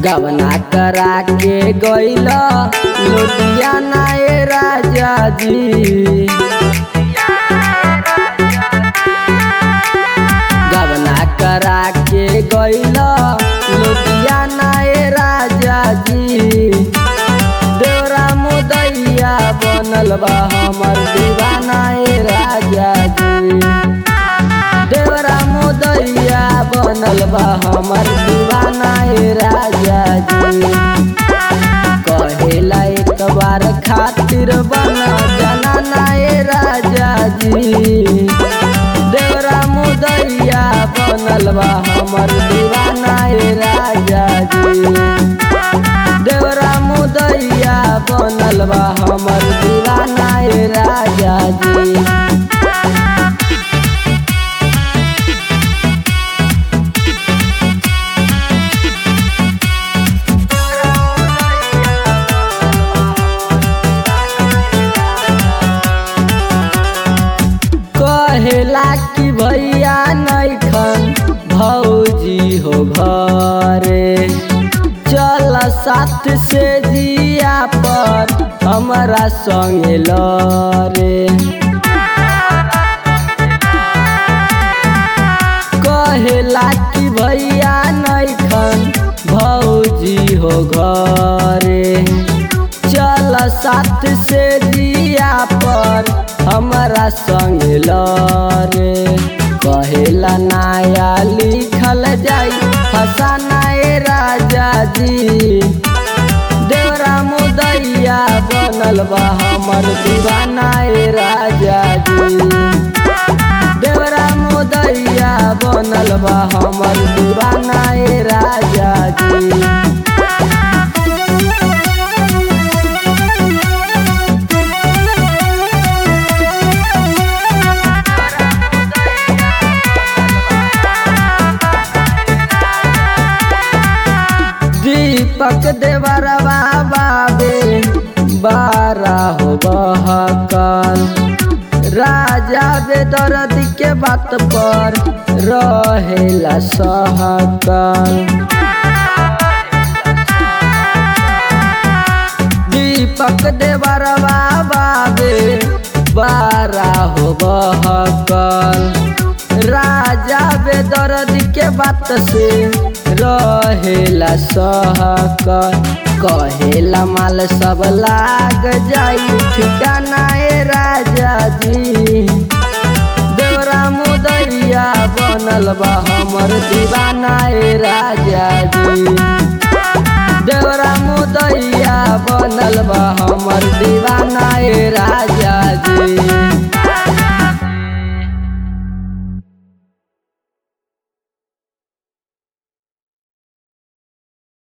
गवना करा के गइल लुधियाना ए राजा जी गवना करा के गइल लुधियाना ए राजा जी देवरा मुदैया बनल बा हमर दीवाना ए राजा जी देवरा मुदैया बनल बा हमर दीवाना ए राजा जी कहेला एक बार खातिर बना जनाना ए राजा जी देवरा मुदैया बनल बा हमर दीवाना ए राजा जी देवरा मुदैया बनल बा हमर दीवाना ए राजा जी कहेला कि भैया नैखन भौजी हो घरे चल साथ से जिया पर हमरा संगे लरे कहेला कि भैया नैखन भौजी हो घरे चल साथ से जिया पर हमरा संग लरे कहेला नया लिखल जाई फसाना ए राजा जी देवरा मुदैया बनल बा हमर दीवाना ए राजा जी देवरा मुदैया बनल बा हमर दीवाना ए राजा जी दीपक देवरवा बाबे बारा हो बहकल राजा बेदर्द के बात पर रहेला सहकल दीपक देवरवा बाबे बारा हो बहकल राजा बेदर्द के बात से रहेला सहकल कहेला माल सब लाग जाई ठिकाना ए राजा जी देवरा मुदैया बनल बा हमर दीवाना ए राजा जी देवरा मुदैया बनल बा हमर दीवाना ए राजा